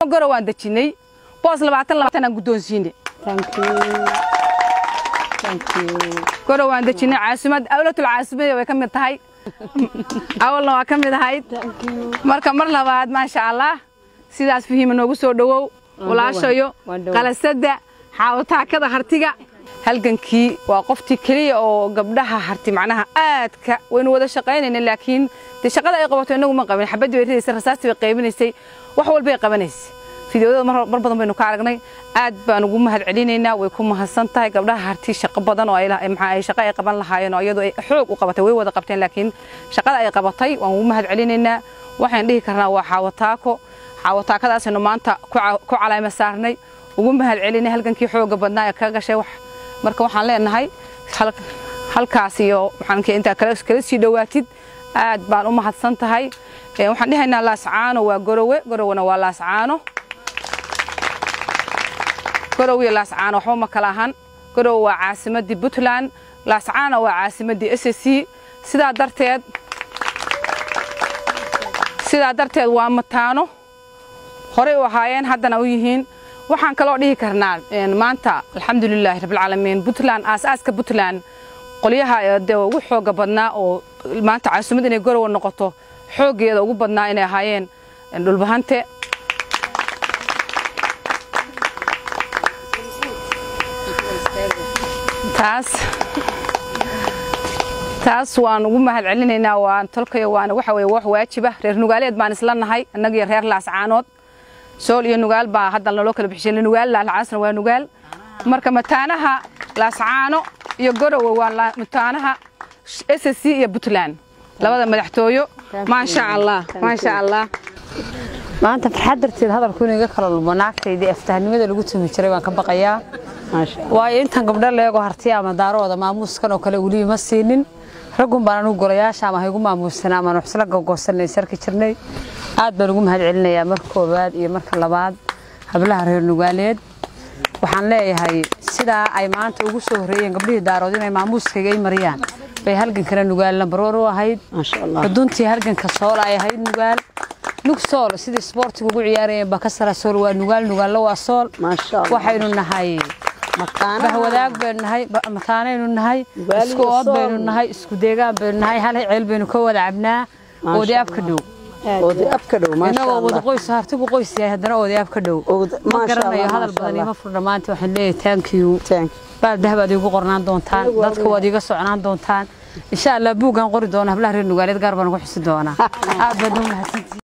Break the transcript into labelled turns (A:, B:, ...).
A: goro waan dejinay boos labaatan labaatan aan guddoonsiinay goro waan dejinay caasimad awlatul caasimada way ka mid tahay awalna waa ka mid ahayd marka mar labaad maasha allah sidaas fahiima noogu soo dhowow walaashayo qalasada xaawataakada hartiga halgankii waa qoftii keliya oo gabdhaha harti macnaha aadka waynu wada shaqaynayna laakiin dee shaqada ay qabato inagu ma qabin xabadii bay ridaysay rasaastii bay qaybinaysay wax walbay qabanaysay fideoyada mar mar badan baynu ka aragnay aad baan ugu mahad celinaynaa way ku mahadsan tahay gabdhaha harti shaqo badan oo ay la- maxaa ay shaqo ay qaban lahaayeen oo iyadu ay xoog u qabatay way wada qabteen laakiin shaqada ay qabatay waan ugu mahad celinaynaa waxaan dhihi karnaa waa xaawataako xaawataakadaasaynu maanta ku ca- ku calayma saarnay ugu mahad celinay halgankii xooga badnaa ee ka gashay wax marka waxaan leenahay hal- halkaas iyo maxaanka intaa kala kala sii dhowaatid aad baan u mahadsan tahay Ee, waxaan dhihaynaa laascaano waa gorowe gorowena waa laascaano gorow iyo laascaano waxba ma kala ahan gorow waa caasimadii puntland laascaano waa caasimadii s c sidaa darteed sidaa darteed waa mataano horey u ahaayeen haddana u yihiin waxaan kaloo dhihi karnaa een, maanta alxamdulilaahi rabbilcaalamiin puntland aasaaska puntland qolyaha ee dee ugu xooga badnaa oo maanta caasimad inay gorowa noqoto xooggeeda ugu badnaa inay ahaayeen een, dhulbahante taas taas waan ugu mahad celinaynaa waan tolkayo waana waxa weeye wax waajiba reer nugaaleed baan isla nahay annaga iyo reer laascaanood sool iyo nugaal baa hadda naloo kala bixishay nugaal laalcaasna waa nugaal marka mataanaha laascaano iyo gorowe waa la- mataanaha s c iyo puntland labada madaxtooyo maasha allah maasha allah
B: maanta farxad darteed hadalku inuu iga kala lumo naagtaydii aftahnimada lagu tumi jiray waan ka baqayaa waayo intan gabdho leego hartiya ama daarooda maamuuskan oo kale weli ma siinin raggun baan anugu golayaasha ama haygu maamuusana ama nuxsla gogosanay sarki jirnay aad baan ugu mahad celinayaa marka koowaad iyo marka labaad hablaha reer nugaaleed waxaan leeyahay sidaa ay maanta ugu soo horreeyeen gabdhihii daarood inay maamuuskayga ay mariyaan bay halgankana nugaal lambarwar u ahayd xuduntii halganka sool ay ahayd nugaal nug sool sidii isboortiga ugu ciyaarayeen bakasara sool waa nugaal nugaallo waa sool waxaynu nahay bahwadaag baynu nahay ba- mataanaynu nahay isku ood baynu nahay isku deegaan baynu nahay hal ceel baynu ka wada cabnaa odayaab ka dhow inagoo wada qoys hartigu qoys yahay haddana odayaab ka dhow ma garanayo hadal badan ima fur dhammaantii waxaan leeyahay thank you baal dahab aad iigu qornaan doontaan dadka waad iiga socnaan doontaan insha allah buuggaan qori doona hablaha reer nugaaleed gaar baan ugu xusi doonaa aad baad u mahadsantihiin